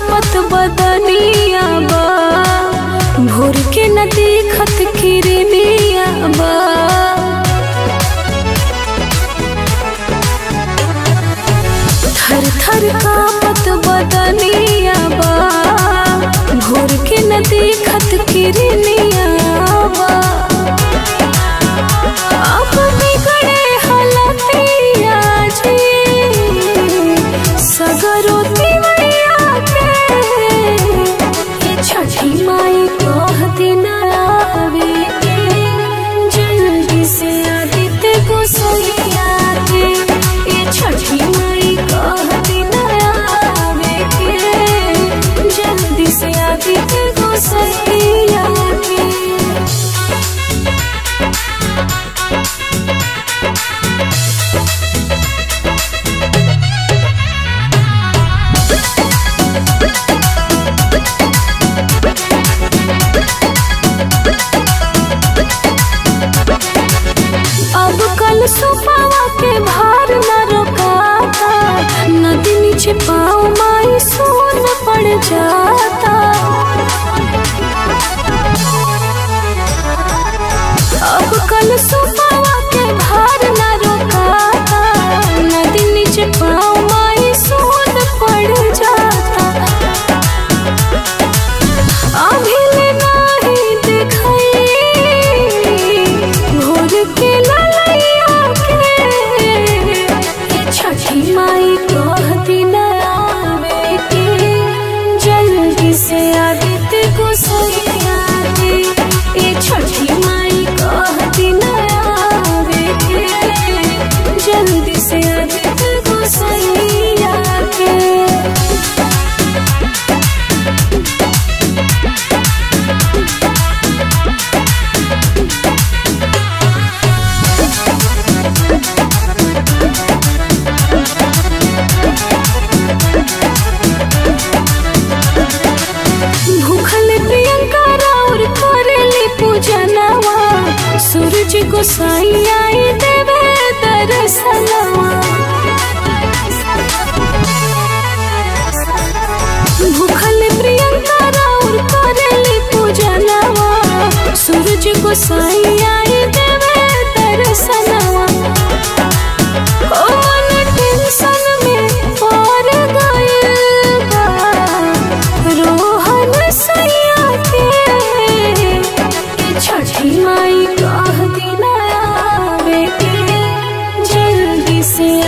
कापत बदनिया बा भोर के न देखत किरनिया बा थर थर कापत बदनिया बा भोर के न देखत किरनिया बा अब बिगड़े हलतिया जी सगरो तिवैया के ये छठी माई कह दिन आवे के जल्दी से आदित्य गोसैया के ये छठी माई कह दिन आवे के जल्दी से आदित्य गोसैया के अब कल सुपावा के भार न रोकाता नदी नीचे पाँव माई सोन पड़ जाता अब कल सुपावा के भार न रोकाता नदी नीचे पाँव माई सोन पड़ जाता अभिले नाही दिखाई भोर के ललैया के ये छठी माई कहती न आवे के जल्दी से आदित्य को सैया के ये छठी माई कहती न आवे के जल्दी से आदित्य को सैया के भूखल प्रियंका राउर करेली पूजनवा सूरज गोसाई आई देवे दर्शनवा भूखल प्रियंका राउर करेली पूजनवा सूरज गोसाई आई देवे दर्शनवा ओ मन टेंशन में पड़ गइल बा रोहन सैया के ये छठी माई कह दिन आवे के जल्दी से